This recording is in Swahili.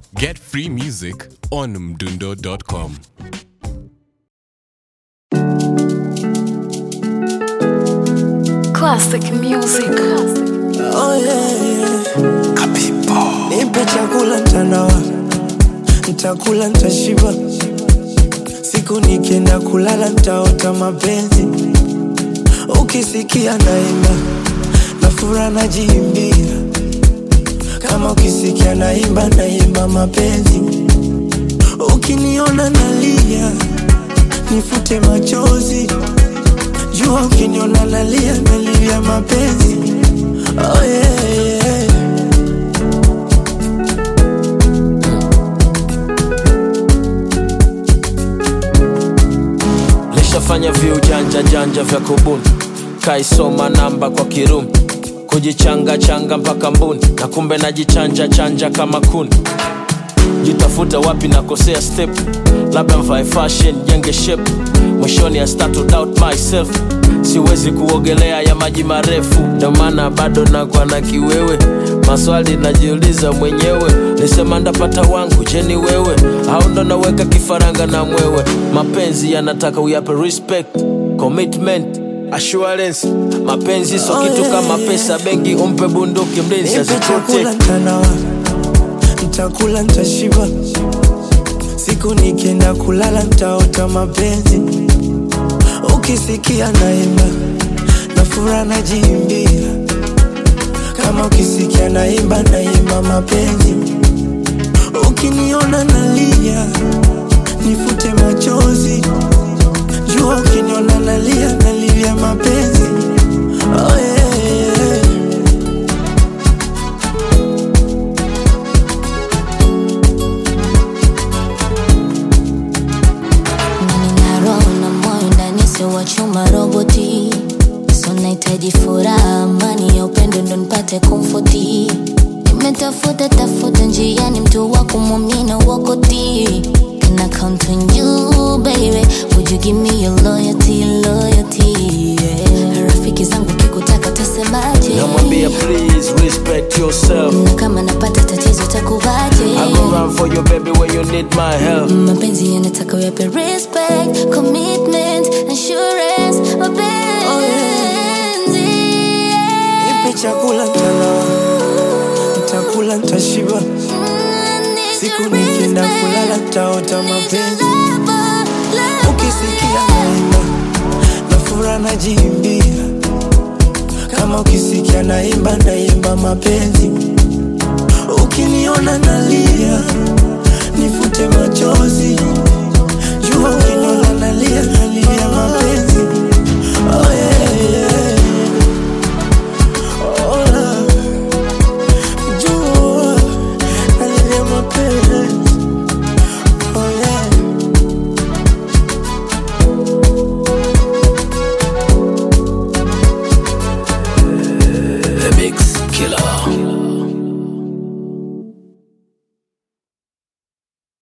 Get free music on mdundo.com. Classic music. Oh yeah, yeah. Nipe chakula ntanawa, ntakula ntashiba, siku nikienda kulala ntaota mapenzi, ukisikia naimba na fura najiimbia, kama ukisikia naimba naimba mapenzi, ukiniona nalia nifute machozi, jua ukiniona nalia nalia mapenzi. Oh yeah, yeah. lishafanya viujanja janja vya kubuni kaisoma namba kwa kirumi kujichanga changa mpaka mbuni na kumbe najichanja chanja kama kuni jitafuta wapi nakosea step labda mvae fashion jenge shape mwishoni I start to doubt myself siwezi kuogelea ya maji marefu ndio maana bado nakwa na kiwewe maswali najiuliza mwenyewe nisema ndapata wangu jeni wewe au ndo naweka kifaranga na mwewe mapenzi yanataka uyape respect commitment assurance mapenzi so Oh, kitu yeah, kama yeah. pesa bengi umpe bunduki mlinzi Nipe chakula aziprotect ntanawa, ntakula ntashiba, siku nikienda kulala ntaota mapenzi, ukisikia naimba na fura najiimbia, kama ukisikia naimba naimba mapenzi, ukiniona nalia nifute machozi, jua ukiniona nalia nalilia mapenzi. Oh yeah, yeah. Nina roho na moyo ndani sio wa chuma roboti so nahitaji furaha amani ya upendo ndo nipate komfoti nimetafuta tafuta njiani mtu wa kumwamini wakoti Can I count on you baby Would you give me your loyalty loyalty yeah. Rafiki zangu kikutaka tasemaje namwambia please respect yourself na kama napata tatizo takuvaje I go run for you baby when you need my help mapenzi yanataka uyape respect commitment assurance mapenzi Nipe chakula ntanawa, ntakula ntashiba, siku nikienda kulala ntaota mapenzi, ukisikia naimba na fura najiimbia, kama ukisikia naimba naimba mapenzi, ukiniona nalia